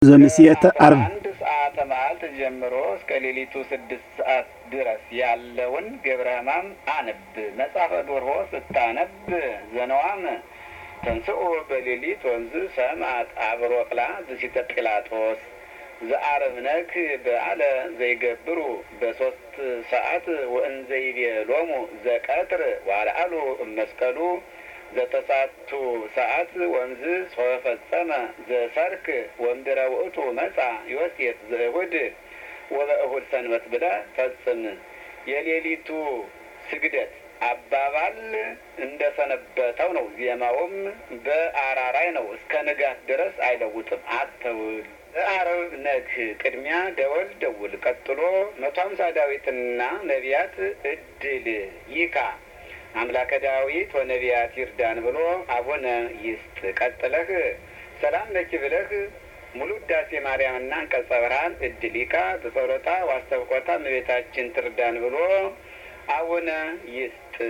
ዘምስየተ ዓርብ አንድ ሰዓተ መዓልት ጀምሮ እስከ ሌሊቱ ስድስት ሰዓት ድረስ ያለውን ገብረ ሕማም አነብ። መጽሐፈ ዶርሆ ስታነብ ዘነዋም ተንስኡ በሌሊት ወንዝ ሰምዐት አብሮቅላ ዝሲተ ጲላጦስ ዘዓርብ ነክ በዓለ ዘይገብሩ በሶስት ሰዓት ወእንዘይቤሎሙ ዘቀትር ዋልዓሉ እመስቀሉ ዘተሳቱ ሰዓት ወንዝ ሶፈጸመ ዘሰርክ ወምድረ ውእቱ መጻ ዮሴፍ ዘእሁድ ወበእሁድ ሰንበት ብለ ፈጽም። የሌሊቱ ስግደት አባባል እንደ ሰነበተው ነው። ዜማውም በአራራይ ነው። እስከ ንጋት ድረስ አይለውጥም። አተውል በዓርብ ነግህ ቅድሚያ ደወል ደውል። ቀጥሎ መቶ ሀምሳ ዳዊትና ነቢያት እድል ይካ አምላከ ዳዊት ወነቢያት ይርዳን ብሎ አቡነ ይስጥ። ቀጥለህ ሰላም ለኪ ብለህ ሙሉ ውዳሴ ማርያምና አንቀጸ ብርሃን እድሊካ በጸሎታ ዋስተብቆታ እመቤታችን ትርዳን ብሎ አቡነ ይስጥ።